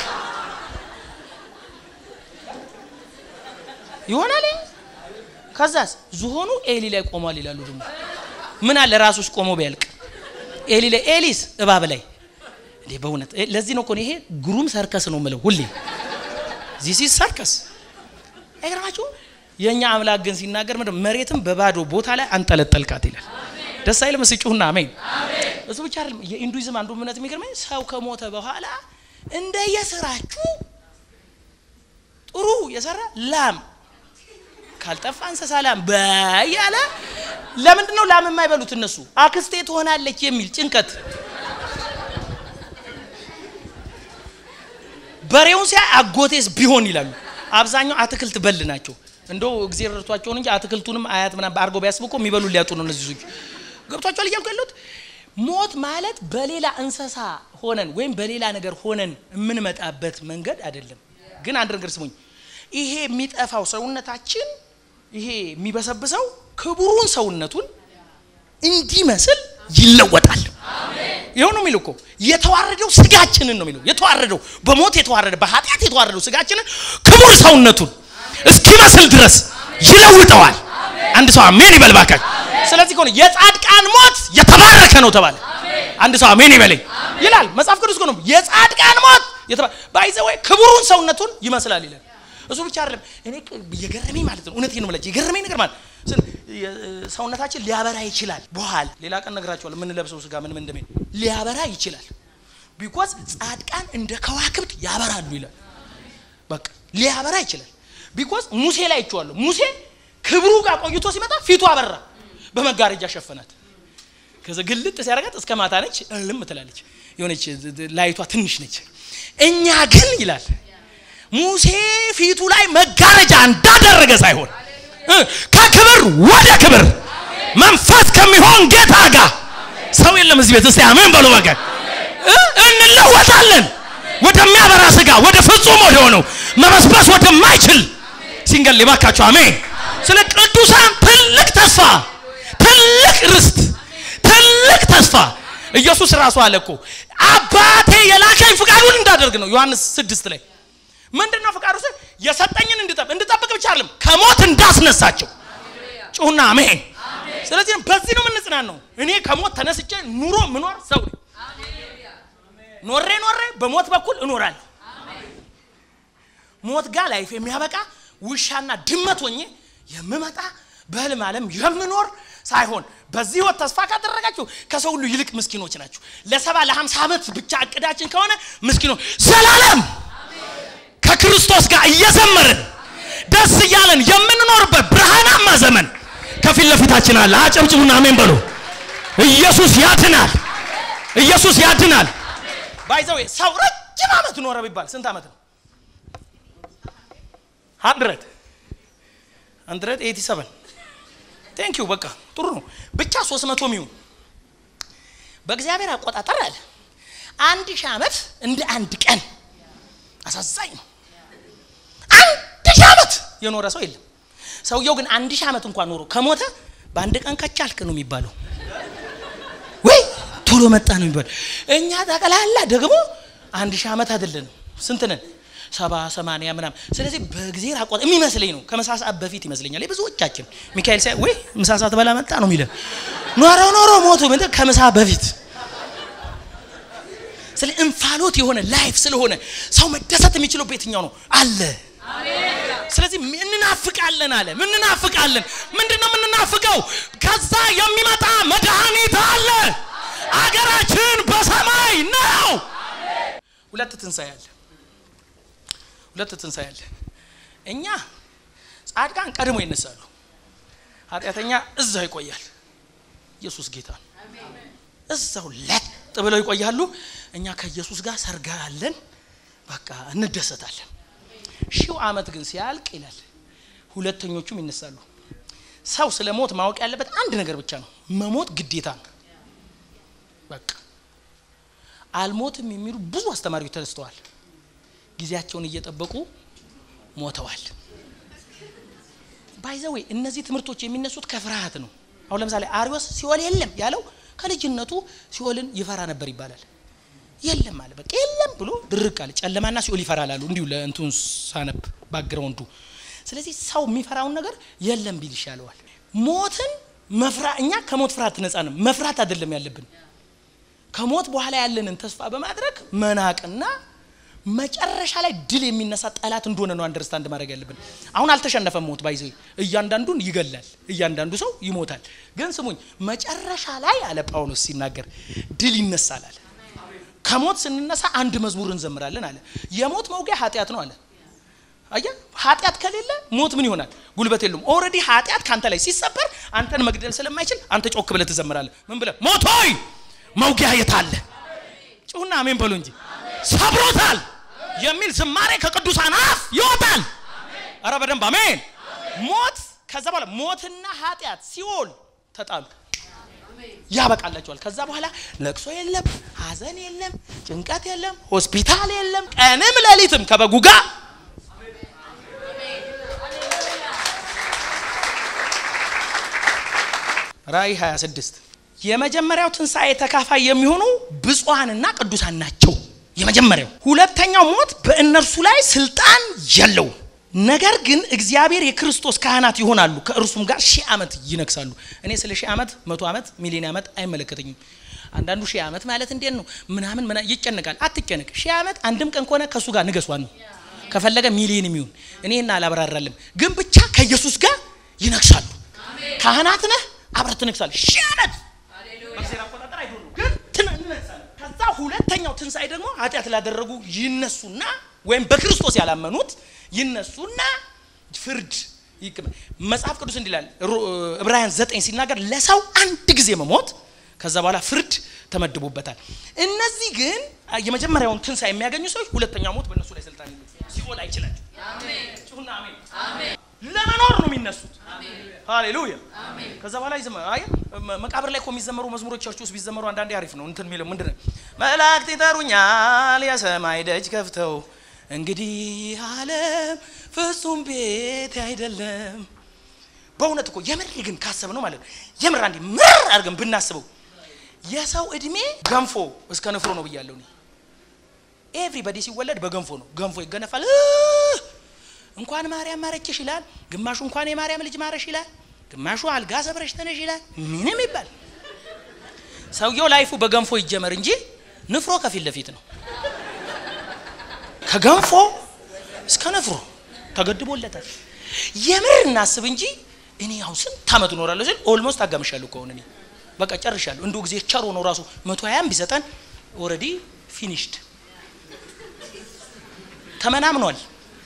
ይሆናል። ከዛስ ዝሆኑ ኤሊ ላይ ቆሟል ይላሉ። ደግሞ ምን አለ ራሱስ ቆሞ ቢያልቅ ኤሊ ላይ ኤሊስ እባብ ላይ እንዴ! በእውነት ለዚህ ነው እኮ ይሄ ግሩም ሰርከስ ነው የምለው ሁሌ ዚስ ኢዝ ሰርከስ። አይገርማችሁ? የእኛ አምላክ ግን ሲናገር ምንድን መሬትም በባዶ ቦታ ላይ አንጠለጠልካት ይላል። ደስ አይልም? ስጩሁና አሜን። እሱ ብቻ አይደለም። የኢንዱይዝም አንዱ እምነት የሚገርመኝ ሰው ከሞተ በኋላ እንደየስራችሁ ጥሩ የሰራ ላም ካልጠፋ እንስሳ ላም በያለ ለምንድን ነው ላም የማይበሉት እነሱ? አክስቴ ትሆናለች የሚል ጭንቀት። በሬውን ሲያ አጎቴስ ቢሆን ይላሉ። አብዛኛው አትክልት በል ናቸው። እንደው እግዜር ረድቷቸውን እንጂ አትክልቱንም አያት ምናምን አድርገው ቢያስቡ እኮ የሚበሉ ሊያጡ ነው እነዚህ ልጆች። ገብቷቸዋል እያልኩ ያለሁት ሞት ማለት በሌላ እንስሳ ሆነን ወይም በሌላ ነገር ሆነን የምንመጣበት መንገድ አይደለም። ግን አንድ ነገር ስሙኝ፣ ይሄ የሚጠፋው ሰውነታችን ይሄ የሚበሰብሰው ክቡሩን ሰውነቱን እንዲመስል ይለወጣል። ይኸው ነው የሚለው እኮ የተዋረደው ስጋችንን ነው የሚለው የተዋረደው በሞት የተዋረደ በኃጢአት የተዋረደው ስጋችንን ክቡር ሰውነቱን እስኪመስል ድረስ ይለውጠዋል። አንድ ሰው አሜን ይበል እባካችሁ። ስለዚህ ከሆነ የጻድቃን ሞት የተባረከ ነው ተባለ። አንድ ሰው አሜን ይበለኝ ይላል መጽሐፍ ቅዱስ ነው። የጻድቃን ሞት ባይዘወይ ክቡሩን ሰውነቱን ይመስላል ይላል። እሱ ብቻ አይደለም። እኔ የገረመኝ ማለት ነው እውነቴን ነው የምላችሁ የገረመኝ ነገር ማለት ሰውነታችን ሊያበራ ይችላል። በኋላ ሌላ ቀን ነግራቸዋለሁ። የምንለብሰው ስጋ ምን ምን እንደሚል ሊያበራ ይችላል። ቢኮዝ ጻድቃን እንደ ከዋክብት ያበራሉ ይላል። በቃ ሊያበራ ይችላል። ቢኮዝ ሙሴ ላይ ይቸዋለሁ። ሙሴ ክብሩ ጋር ቆይቶ ሲመጣ ፊቱ አበራ፣ በመጋረጃ ሸፈናት። ከዚ ግልጥ ሲያደርጋት እስከ ማታ ነች፣ እልም ትላለች። የሆነች ላይቷ ትንሽ ነች። እኛ ግን ይላል ሙሴ ፊቱ ላይ መጋረጃ እንዳደረገ ሳይሆን ከክብር ወደ ክብር መንፈስ ከሚሆን ጌታ ጋር ሰው የለም እዚህ ቤት። እስቲ አሜን በሉ። በቃ እንለወጣለን ወደሚያበራ ስጋ፣ ወደ ፍጹም ወደ ሆነው መበስበስ ወደማይችል ሲንገል ባካችሁ። አሜን። ስለ ቅዱሳን ትልቅ ተስፋ፣ ትልቅ ርስት፣ ትልቅ ተስፋ ኢየሱስ ራሱ አለ እኮ አባቴ የላከኝ ፍቃዱን እንዳደርግ ነው። ዮሐንስ ስድስት ላይ ምንድን ነው ፍቃዱ? ስል የሰጠኝን እንድጠብቅ እንድጠብቅ ብቻ አይደለም ከሞት እንዳስነሳቸው ጩሁና አሜን። ስለዚህ በዚህ ነው የምንጽናናው። እኔ ከሞት ተነስቼ ኑሮ ምኖር ሰው ኖሬ ኖሬ በሞት በኩል እኖራለሁ። ሞት ጋር ላይፍ የሚያበቃ ውሻና ድመት ሆኜ የምመጣ በህልም ዓለም የምኖር ሳይሆን በዚህ ህይወት ተስፋ ካደረጋችሁ ከሰው ሁሉ ይልቅ ምስኪኖች ናችሁ። ለሰባ ለሀምሳ ዓመት ብቻ እቅዳችን ከሆነ ምስኪኖች ዘላለም ከክርስቶስ ጋር እየዘመርን ደስ እያለን የምንኖርበት ብርሃናማ ዘመን ከፊት ለፊታችን አለ። አጨብጭቡና አሜን በሉ። ኢየሱስ ያድናል። ኢየሱስ ያድናል። ባይዘው ሰው ረጅም ዓመት ኖረ ቢባል ስንት ዓመት ነው? ሀንድረድ ሀንድረድ ኤቲ ሰቨን ቴንክ ዩ በቃ ጥሩ ነው። ብቻ ሶስት መቶ ሚሆን በእግዚአብሔር አቆጣጠር አለ አንድ ሺህ ዓመት እንደ አንድ ቀን አሳዛኝ ነው። አንድ ሺህ ዓመት የኖረ ሰው የለም። ሰውየው ግን አንድ ሺህ ዓመት እንኳን ኖሮ ከሞተ በአንድ ቀን ከቻልክ ነው የሚባለው፣ ወይ ቶሎ መጣ ነው የሚባለው። እኛ ጠቅላላ ደግሞ አንድ ሺህ ዓመት አይደለንም። ስንት ነን? ሰባ ሰማንያ ምናምን። ስለዚህ በእግዜር አቆጣ የሚመስለኝ ነው ከምሳ ሰዓት በፊት ይመስለኛል የብዙዎቻችን ሚካኤል ሳይ ወይ ምሳ ሰዓት በላ መጣ ነው የሚለን። ኖሮ ኖሮ ሞቱ ምንድን ከምሳ በፊት ስለ እንፋሎት የሆነ ላይፍ ስለሆነ ሰው መደሰት የሚችለው በየትኛው ነው አለ። ስለዚህ እንናፍቃለን አለ። ምንናፍቃለን? ምንድን ነው የምንናፍቀው? ከዛ የሚመጣ መድኃኒት አለ። አገራችን በሰማይ ነው። ሁለት ትንሣኤ አለ። ሁለት ትንሣኤ አለ። እኛ ጻድቃን ቀድሞ ይነሳሉ፣ ኃጢአተኛ እዛው ይቆያል። ኢየሱስ ጌታ ነው። እዛው ለጥ ብለው ይቆያሉ። እኛ ከኢየሱስ ጋር ሰርጋ አለን። በቃ እንደሰታለን። ሺው ዓመት ግን ሲያልቅ ይላል ሁለተኞቹም ይነሳሉ። ሰው ስለ ሞት ማወቅ ያለበት አንድ ነገር ብቻ ነው፣ መሞት ግዴታ ነው። በቃ አልሞትም የሚሉ ብዙ አስተማሪዎች ተነስተዋል። ጊዜያቸውን እየጠበቁ ሞተዋል። ባይዘዌ እነዚህ ትምህርቶች የሚነሱት ከፍርሃት ነው። አሁን ለምሳሌ አሪዮስ ሲኦል የለም ያለው ከልጅነቱ ሲኦልን ይፈራ ነበር ይባላል። የለም አለ በቃ የለም ብሎ ድርቅ አለ። ጨለማና ሲኦል ይፈራል አሉ እንዲሁ ለእንቱን ሳነብ ባግራውንዱ። ስለዚህ ሰው የሚፈራውን ነገር የለም ቢል ይሻለዋል። ሞትን መፍራ እኛ ከሞት ፍርሃት ነጻ ነው። መፍራት አይደለም ያለብን ከሞት በኋላ ያለንን ተስፋ በማድረግ መናቅና መጨረሻ ላይ ድል የሚነሳ ጠላት እንደሆነ ነው አንደርስታንድ ማድረግ ያለብን። አሁን አልተሸነፈም ሞት ባይዘ እያንዳንዱን ይገላል፣ እያንዳንዱ ሰው ይሞታል። ግን ስሙኝ መጨረሻ ላይ አለ ጳውሎስ ሲናገር ድል ይነሳል አለ። ከሞት ስንነሳ አንድ መዝሙር እንዘምራለን አለ። የሞት መውጊያ ኃጢአት ነው አለ። አየህ ኃጢአት ከሌለ ሞት ምን ይሆናል? ጉልበት የለውም። ኦልሬዲ ኃጢአት ከአንተ ላይ ሲሰበር አንተን መግደል ስለማይችል አንተ ጮክ ብለህ ትዘምራለህ። ምን ብለህ ሞት ሆይ መውጊያ የት አለ? ጩሁና አሜን በሉ እንጂ ሰብሮታል የሚል ዝማሬ ከቅዱሳን አፍ ይወጣል። አረ በደንብ አሜን። ሞት ከዛ በኋላ ሞትና ኃጢአት ሲኦል ተጣሉ ያበቃላቸዋል። ከዛ በኋላ ለቅሶ የለም፣ ሐዘን የለም፣ ጭንቀት የለም፣ ሆስፒታል የለም። ቀንም ሌሊትም ከበጉ ጋር ራእይ 26 የመጀመሪያው ትንሣኤ ተካፋይ የሚሆኑ ብፁዓንና ቅዱሳን ናቸው። የመጀመሪያው። ሁለተኛው ሞት በእነርሱ ላይ ስልጣን የለው። ነገር ግን እግዚአብሔር የክርስቶስ ካህናት ይሆናሉ፣ ከእርሱም ጋር ሺህ ዓመት ይነግሳሉ። እኔ ስለ ሺህ ዓመት፣ መቶ ዓመት፣ ሚሊዮን ዓመት አይመለከተኝም። አንዳንዱ ሺህ ዓመት ማለት እንዴት ነው ምናምን ምና ይጨነቃል። አትጨነቅ። ሺህ ዓመት አንድም ቀን ከሆነ ከእሱ ጋር ንገሷን ነው። ከፈለገ ሚሊዮን የሚሆን እኔና አላብራራልም። ግን ብቻ ከኢየሱስ ጋር ይነግሳሉ። ካህናት ነህ፣ አብረህ ትነግሳለህ። ሺህ ዓመት በእግዚአብሔር አቆጣጠር አይዶሉ ግን ትነግሳለህ። ከዛ ሁለተኛው ትንሣኤ ደግሞ ኃጢአት ላደረጉ ይነሱና ወይም በክርስቶስ ያላመኑት ይነሱና ፍርድ ይቅም መጽሐፍ ቅዱስ እንዲላል ዕብራውያን ዘጠኝ ሲናገር ለሰው አንድ ጊዜ መሞት ከዛ በኋላ ፍርድ ተመድቦበታል። እነዚህ ግን የመጀመሪያውን ትንሣኤ የሚያገኙ ሰዎች ሁለተኛው ሞት በእነሱ ላይ ስልጣን የለም፣ ሲኦል አይችላቸው። ጩሁና አሜን። ለመኖር ነው የሚነሱት። ሃሌሉያ። ከዛ በኋላ ይዘመ አይ መቃብር ላይ እኮ የሚዘመሩ መዝሙሮች ቸርች ውስጥ ቢዘመሩ አንዳንዴ አሪፍ ነው። እንትን የሚለው ምንድን ነው? መላእክት ይጠሩኛል የሰማይ ደጅ ከፍተው እንግዲህ ዓለም ፍጹም ቤት አይደለም። በእውነት እኮ የምር ግን ካሰብ ነው ማለት ነው የምር አንዴ ምር አድርገን ብናስበው የሰው እድሜ ገንፎ እስከ ንፍሮ ነው ብያለሁ። እኔ ኤቭሪባዲ ሲወለድ በገንፎ ነው። ገንፎ ይገነፋል። እንኳን ማርያም ማረችሽ ይላል፣ ግማሹ እንኳን የማርያም ልጅ ማረሽ ይላል፣ ግማሹ አልጋ ሰብረሽ ተነሽ ይላል። ምንም ይባል ሰውየው ላይፉ በገንፎ ይጀመር እንጂ ንፍሮ ከፊት ለፊት ነው። ከገንፎ እስከ ንፍሮ ተገድቦለታል። የምር እናስብ እንጂ እኔ አሁን ስንት ዓመት እኖራለሁ ስል ኦልሞስት አጋምሻለሁ ከሆነ እኔ በቃ ጨርሻለሁ። እንዲሁ ጊዜ ቸር ሆኖ ራሱ መቶ ሀያም ቢሰጠን ኦልሬዲ ፊኒሽድ ተመናምኗል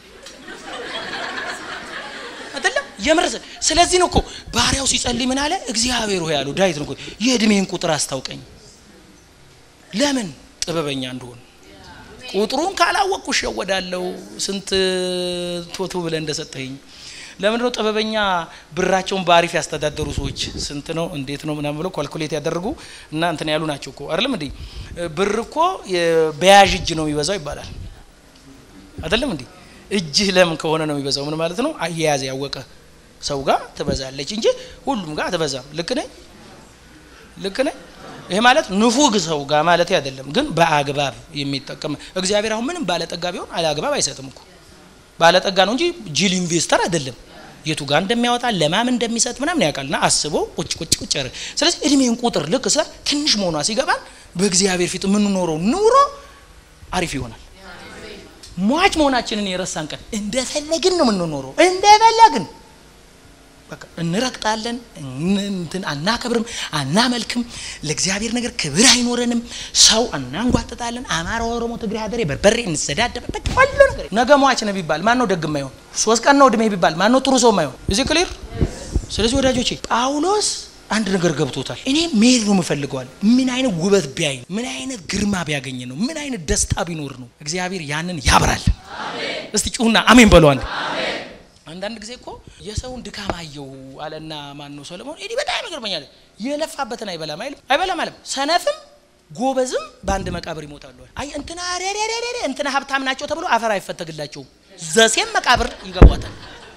አይደለም የምር ስለዚህ ነው እኮ ባሪያው ሲጸልይ ምን አለ እግዚአብሔር ሆይ ያለው ዳዊት ነው እኮ የእድሜን ቁጥር አስታውቀኝ ለምን ጥበበኛ እንደሆን ቁጥሩን ካላወቅኩ እሸወዳለሁ ስንት ቶቶ ብለህ እንደሰጠኝ ለምንድን ነው ጥበበኛ ብራቸውን በአሪፍ ያስተዳደሩ ሰዎች ስንት ነው እንዴት ነው ምናምን ብለው ኳልኩሌት ያደረጉ እና እንትን ያሉ ናቸው እኮ አይደለም እንዴ ብር እኮ በያዥ እጅ ነው የሚበዛው ይባላል አይደለም እንዴ እጅህ ለም ከሆነ ነው የሚበዛው ምን ማለት ነው አያያዝ ያወቀ ሰው ጋር ትበዛለች እንጂ ሁሉም ጋር አትበዛም ልክ ነኝ ልክ ነኝ ይሄ ማለት ንፉግ ሰው ጋር ማለት አይደለም ግን በአግባብ የሚጠቀም እግዚአብሔር አሁን ምንም ባለጠጋ ቢሆን አለአግባብ አይሰጥም እኮ ባለጠጋ ነው እንጂ ጂል ኢንቨስተር አይደለም የቱ ጋር እንደሚያወጣ ለማም እንደሚሰጥ ምናምን ያውቃልና አስቦ ቁጭ ቁጭ ቁጭ ያረ ስለዚህ እድሜን ቁጥር ልክ ስለ ትንሽ መሆኗ ሲገባን በእግዚአብሔር ፊት የምንኖረው ኑሮ አሪፍ ይሆናል ሟች መሆናችንን የረሳን ቀን እንደፈለግን ነው የምንኖረው እንደፈለግን በቃ እንረግጣለን እንትን አናከብርም አናመልክም ለእግዚአብሔር ነገር ክብር አይኖረንም ሰው እናንጓጥጣለን አማራ ኦሮሞ ትግሬ ሀደሬ በርበሬ እንሰዳደብ በቃ ሁሉ ነገር ነገ ሟች ነው ቢባል ማን ነው ደግ የማይሆን ሶስት ቀን ነው እድሜ ቢባል ማን ነው ጥሩ ሰው የማይሆን እዚህ ክሊር ስለዚህ ወዳጆቼ ጳውሎስ አንድ ነገር ገብቶታል እኔ መሄድ ነው የምፈልገዋል ምን አይነት ውበት ቢያይ ምን አይነት ግርማ ቢያገኝ ነው ምን አይነት ደስታ ቢኖር ነው እግዚአብሔር ያንን ያብራል እስቲ ጩሁና አሜን በለዋል አንዳንድ ጊዜ እኮ የሰውን ድካም አየው አለና ማን ነው ሰለሞን እኔ በጣም ይገርመኛል የለፋበትን አይበላም አይልም አይበላም አለም ሰነፍም ጎበዝም በአንድ መቃብር ይሞታሉ አይ እንትና ረረረረ እንትና ሀብታም ናቸው ተብሎ አፈር አይፈተግላቸውም ዘሴም መቃብር ይገቧታል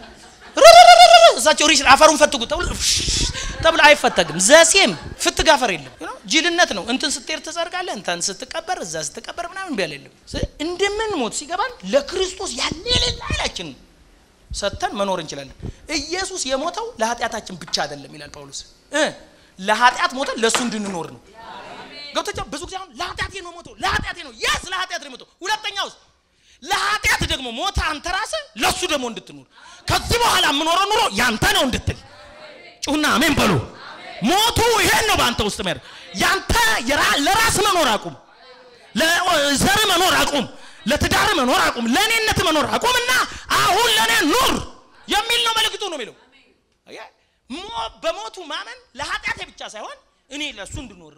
እሳቸው ሪች አፈሩን ፈትጉ ተብሎ ተብሎ አይፈተግም ዘሴም ፍትግ አፈር የለም ጅልነት ነው እንትን ስትሄድ ትጸድቃለህ እንትን ስትቀበር እዛ ስትቀበር ምናምን ቢያል የለም እንደምን ሞት ሲገባን ለክርስቶስ ያለ የሌለ ኃይላችን ነው ሰጥተን መኖር እንችላለን ኢየሱስ የሞተው ለኃጢአታችን ብቻ አይደለም ይላል ጳውሎስ እ ለኃጢአት ሞተን ለእሱ እንድንኖር ነው ገብቶቻ ብዙ ጊዜ አሁን ለኃጢአቴ ነው ሞተው ለኃጢአቴ ነው የስ ለኃጢአት ነው ሞተው ሁለተኛ ውስጥ ለኃጢአት ደግሞ ሞተ አንተ ራስህ ለእሱ ደግሞ እንድትኖር ከዚህ በኋላ የምኖረው ኑሮ ያንተ ነው እንድትል ጩሁና አሜን በሉ ሞቱ ይሄን ነው በአንተ ውስጥ ሚያደርግ ያንተ ለራስ መኖር አቁም ለዘር መኖር አቁም ለትዳር መኖር አቁም፣ ለእኔነት መኖር አቁምና አሁን ለእኔ ኑር የሚል ነው መልእክቱ ነው የሚለው። በሞቱ ማመን ለኃጢአቴ ብቻ ሳይሆን እኔ ለእሱ እንድኖር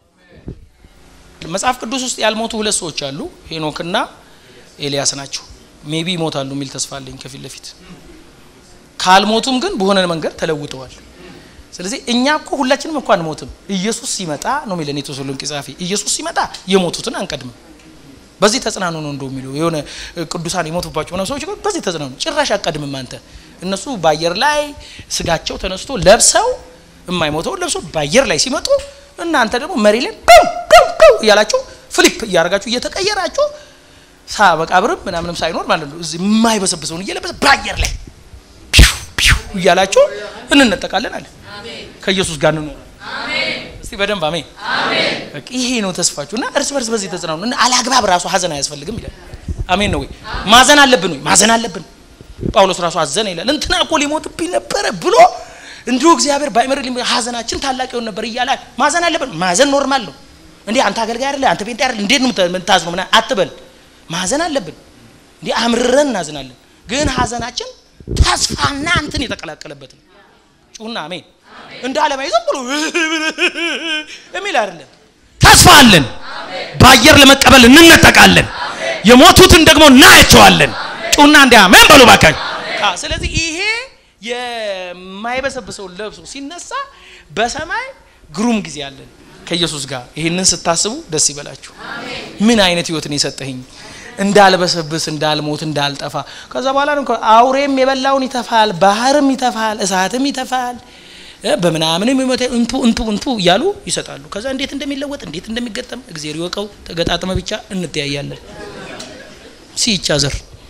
መጽሐፍ ቅዱስ ውስጥ ያልሞቱ ሁለት ሰዎች አሉ፣ ሄኖክና ኤልያስ ናቸው። ሜቢ ይሞታሉ የሚል ተስፋ አለኝ ከፊት ለፊት ካልሞቱም ግን በሆነ መንገድ ተለውጠዋል። ስለዚህ እኛ እኮ ሁላችንም እኮ አንሞትም። ኢየሱስ ሲመጣ ነው የሚለን የተሰሎንቄ ጸሐፊ። ኢየሱስ ሲመጣ የሞቱትን አንቀድምም። በዚህ ተጽናኑ ነው እንደው የሚለው የሆነ ቅዱሳን የሞቱባቸው ምናምን ሰዎች በዚህ ተጽናኑ፣ ጭራሽ አቀድምም አንተ። እነሱ በአየር ላይ ስጋቸው ተነስቶ ለብሰው የማይሞተውን ለብሰው በአየር ላይ ሲመጡ እናንተ ደግሞ መሪ ላይ ው ው እያላችሁ ፍሊፕ እያደረጋችሁ እየተቀየራችሁ ሳ መቃብርም ምናምንም ሳይኖር ማለት ነው እዚህ የማይበሰብሰውን እየለበሰ በአየር ላይ እያላችሁ እንነጠቃለን አለ። ከኢየሱስ ጋር እንኖራለን። እስቲ በደንብ አሜን። ይሄ ነው ተስፋችሁ እና እርስ በርስ በዚህ ተጽናኑ እና አላግባብ ራሱ ሀዘን አያስፈልግም ይላል። አሜን ነው ወይ? ማዘን አለብን ወይ? ማዘን አለብን። ጳውሎስ ራሱ አዘነ ይላል። እንትና እኮ ሊሞትብኝ ነበረ ብሎ እንዲሁ እግዚአብሔር ባይመር ሀዘናችን ታላቅ ይሆን ነበር እያለ ማዘን አለብን። ማዘን ኖርማል ነው። እንዴ አንተ አገልጋይ አይደለ አንተ ጴንጤ አይደለ እንዴት ነው የምታዝነው ምናምን አትበል። ማዘን አለብን። እንዴ አምርረን እናዝናለን። ግን ሀዘናችን ተስፋና እንትን የተቀላቀለበት ነው። ጩና አሜን። እንደ ዓለማዊ ዝም ብሎ የሚል አይደለም። ተስፋ አለን። በአየር ለመቀበል እንነጠቃለን። የሞቱትን ደግሞ እናያቸዋለን። ጩና እንዲ አሜን በሉ ባካኝ። ስለዚህ ይሄ የማይበሰብሰውን ለብሶ ሲነሳ በሰማይ ግሩም ጊዜ አለን ከኢየሱስ ጋር። ይህንን ስታስቡ ደስ ይበላችሁ። ምን አይነት ህይወትን የሰጠህኝ እንዳልበሰብስ እንዳልሞት እንዳልጠፋ። ከዛ በኋላ ነው አውሬም የበላውን ይተፋል፣ ባህርም ይተፋል፣ እሳትም ይተፋል፣ በምናምንም ይሞተ እንቱ እንቱ እንቱ እያሉ ይሰጣሉ። ከዛ እንዴት እንደሚለወጥ እንዴት እንደሚገጠም እግዚአብሔር ይወቀው። ተገጣጥመ ብቻ እንተያያለን። ሲይቻዘር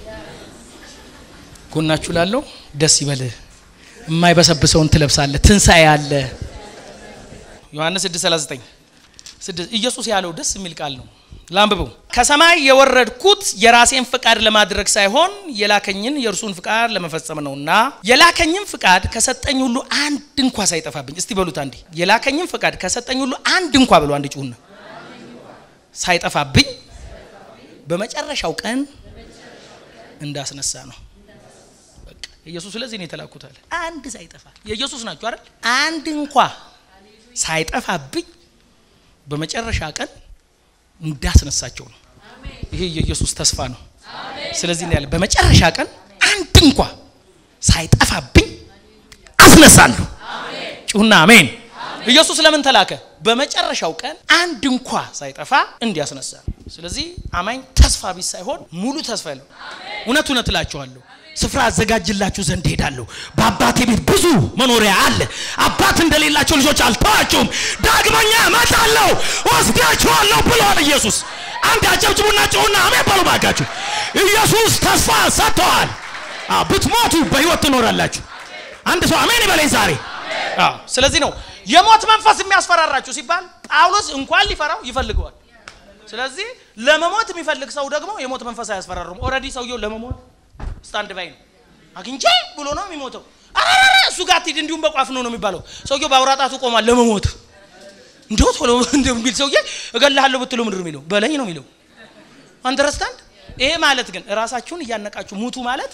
ጎናችሁ ላለው ደስ ይበልህ፣ የማይበሰብሰውን ትለብሳለህ፣ ትንሣኤ አለ። ዮሐንስ 6:39 ኢየሱስ ያለው ደስ የሚል ቃል ነው። ላንብበው። ከሰማይ የወረድኩት የራሴን ፍቃድ ለማድረግ ሳይሆን የላከኝን የእርሱን ፍቃድ ለመፈጸም ነውና የላከኝን ፍቃድ ከሰጠኝ ሁሉ አንድ እንኳ ሳይጠፋብኝ። እስቲ በሉት አንዴ። የላከኝን ፍቃድ ከሰጠኝ ሁሉ አንድ እንኳ በሉ አንድ ጩሁና፣ ሳይጠፋብኝ በመጨረሻው ቀን እንዳስነሳ ነው። በቃ ኢየሱስ ስለዚህ ነው የተላኩት አለ። አንድ ሳይጠፋ የኢየሱስ ናቸው አይደል? አንድ እንኳ ሳይጠፋብኝ በመጨረሻ ቀን እንዳስነሳቸው ነው። ይሄ የኢየሱስ ተስፋ ነው። ስለዚህ ያለ በመጨረሻ ቀን አንድ እንኳ ሳይጠፋብኝ አስነሳለሁ። ጩሁና አሜን። ኢየሱስ ለምን ተላከ? በመጨረሻው ቀን አንድ እንኳ ሳይጠፋ እንዲያስነሳ። ስለዚህ አማኝ ተስፋ ቢስ ሳይሆን ሙሉ ተስፋ ያለው እውነት እውነት እላችኋለሁ ስፍራ አዘጋጅላችሁ ዘንድ ሄዳለሁ። በአባቴ ቤት ብዙ መኖሪያ አለ። አባት እንደሌላቸው ልጆች አልተዋችሁም፣ ዳግመኛ እመጣለሁ ወስዳችኋለሁ ብሏል ኢየሱስ። አንድ አጨብጭቡና ጭሁና አሜን በሉ ባካችሁ። ኢየሱስ ተስፋ ሰጥተዋል። ብትሞቱ በህይወት ትኖራላችሁ። አንድ ሰው አሜን ይበለኝ ዛሬ። ስለዚህ ነው የሞት መንፈስ የሚያስፈራራችሁ ሲባል ጳውሎስ እንኳን ሊፈራው ይፈልገዋል። ስለዚህ ለመሞት የሚፈልግ ሰው ደግሞ የሞት መንፈስ አያስፈራሩም። ኦልሬዲ ሰውየው ለመሞት ስታንድ ባይ ነው። አግኝቼ ብሎ ነው የሚሞተው። አራራ እሱ ጋር ትሂድ እንዲሁም በቋፍ ነው ነው የሚባለው። ሰውየው በአውራጣቱ ቆሟል ለመሞት። እንደው ቶሎ እንደሚል ሰውዬ እገልሃለሁ ብትሉ ምንድን ነው የሚለው? በለኝ ነው የሚለው። አንደርስታንድ። ይሄ ማለት ግን ራሳችሁን እያነቃችሁ ሙቱ ማለት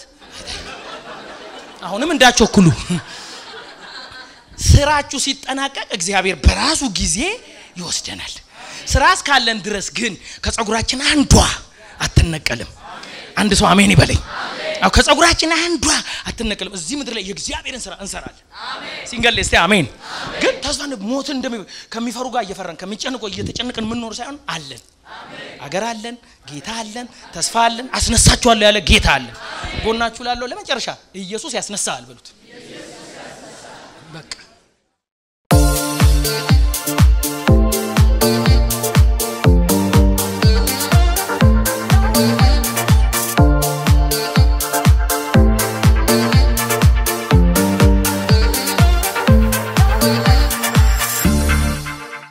አሁንም እንዳቸኩሉ ስራችሁ ሲጠናቀቅ እግዚአብሔር በራሱ ጊዜ ይወስደናል። ስራ እስካለን ድረስ ግን ከጸጉራችን አንዷ አትነቀልም። አንድ ሰው አሜን ይበለኝ። አው ከጸጉራችን አንዷ አትነቀልም። እዚህ ምድር ላይ የእግዚአብሔርን ስራ እንሰራለን። ሲንገል እስቲ አሜን። ግን ተስፋ ሞትን እንደሚ ከሚፈሩ ጋር እየፈራን ከሚጨንቆ እየተጨነቅን የምንኖር ሳይሆን አለን፣ አገር አለን፣ ጌታ አለን፣ ተስፋ አለን፣ አስነሳችኋለሁ ያለ ጌታ አለን። ጎናችሁ ላለው ለመጨረሻ ኢየሱስ ያስነሳል በሉት።